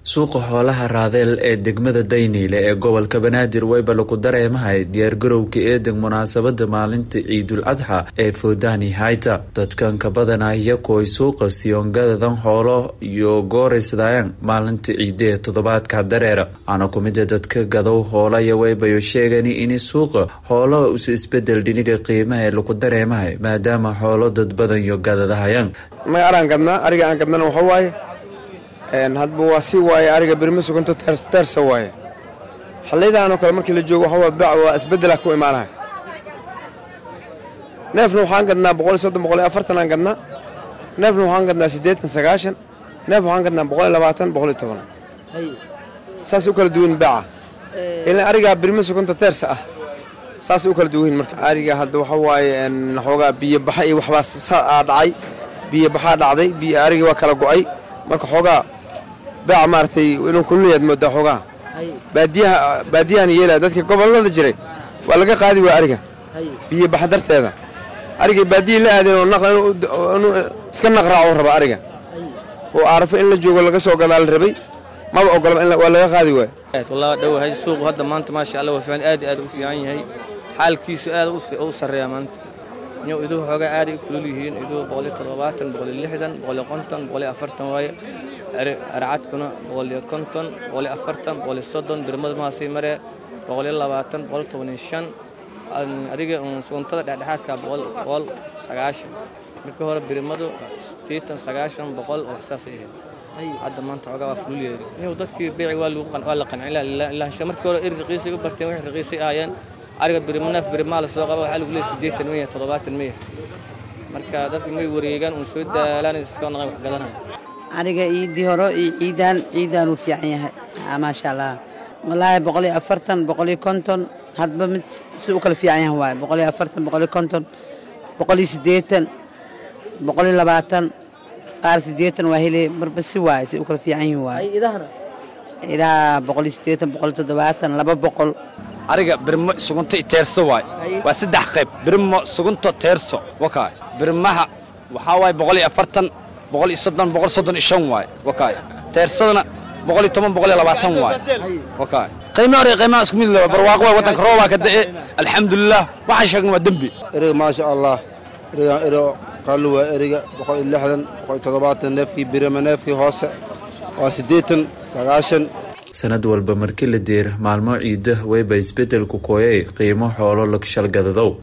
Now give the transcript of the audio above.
suuqa xoolaha raadeel ee degmada dayniile ee gobolka banaadir wayba lagu dareemahay diyaargarowga eedag munaasabada maalinta ciidul adxa ee foodani hayta dadkan ka badanaya kuway suuqa siyongadadan xoolo iyo gooraysdayaan maalinta ciide ee toddobaadka dareera waxaana kumida dadka gadow hoolaya waybayo sheegani in suuqa xoolaha usa isbedel dhiniga qiimaha ee lagu dareemahay maadaama xoolo dad badan yo gadadahayaan may araan gadnaa ariga aan gadnana waxa waaye hadba waa si waaye ariga birma suganto teersa waaye xallaydaanoo kale markii la joogo waxaa bac waa isbeddela ku imaanaya neefna waxaan gadnaa boqol iyo soddon boqol iyo afartan aan gadnaa neefna waxaan gadnaa siddeetan sagaashan neef waxaan gadnaa boqol iyo labaatan boqol iyo toban saas u kala duwan baca ilaa arigaa birma suganta teersa ah saasay u kala duwan marka ariga hadda waxa waaye xoogaa biyo baxa iyo waxbaa saa dhacay biyo baxaa dhacday biyo arigii waa kala go'ay marka xoogaa baaca maaragtay inuu kululayaad moodaa xoogaa baadiyaha baadiyahan yeelaya dadka gobollada jiray waa laga qaadi waa ariga biyo baxa darteeda arigay baadiyii la aadeen oo inuu iska naqraaco raba ariga oo aarafo in la joogo laga soo gadaa la rabay maba ogolaba waa laga qaadi waay wallaahi dhowahay suuqu hadda maanta maasha allah waa fiican aad aad u fiican yahay xaalkiisu aad u sarreeya maanta inuu iduhu xoogaa aaday u kulul yihiin iduhu boqoliyo toddobaatan boqoliyo lixdan boqoliyo konton boqoliyo afartan waaye arcadkuna boqoliyo konton boqoliyo afartan boqoliyo soddon birmada mahaasay maree boqoliyo labaatan boqol tobaniyo shan adiga suguntada dhexdhexaadka boqol boqol sagaashan markii hore birmadu siddeetan sagaashan boqol wax saasay ahayd hadda maanta xoogaa waa kulul yeeri inuu dadkii beeci waa la qancin ilaansha markii hore eri raqiisay u barteen wixii raqiisay ahaayeen ariga birimaneef birimaa la soo qaba waxaa lagu leeyay siddeetan miya toddobaatan miya marka dadka may wareegaan uun soo daalaan iskoo naqan wax gadanaya ariga ciidii hore iyo ciidaan ciidaan uu fiican yahay maasha allah wallaahi boqol iyo afartan boqol iyo konton hadba mid si u kala fiican yahay waaye boqol iyo afartan boqol iyo konton boqol iyo siddeetan boqol iyo labaatan qaar siddeetan waa hele marba si waaye si u kala fiican yihin waaye idaha boqol iyo siddeetan boqol iyo toddobaatan laba boqol ariga birmo sugunto i teerso waay waa saddex qayb birmo sugunto teerso wakaay birmaha waxaa waaye boqol iyo afartan boqol iyo soddon boqol soddon iyo shan waay wakaay teersadana boqol iyo toban boqol iyo labaatan waay wakaay qiime hore qiimaha isku mid laba barwaaqo waay waddanka roobaa ka da'e alxamdulilah waxaan sheegna waa dembi eriga maasha allah erigan ero qallu waa eriga boqol iyo lixdan boqol iyo toddobaatan neefkii birima neefkii hoose waa siddeetan sagaashan sanad walba markii la deer maalmo ciida weyba isbedelku kooyay qiimo xoolo lagshalgadadow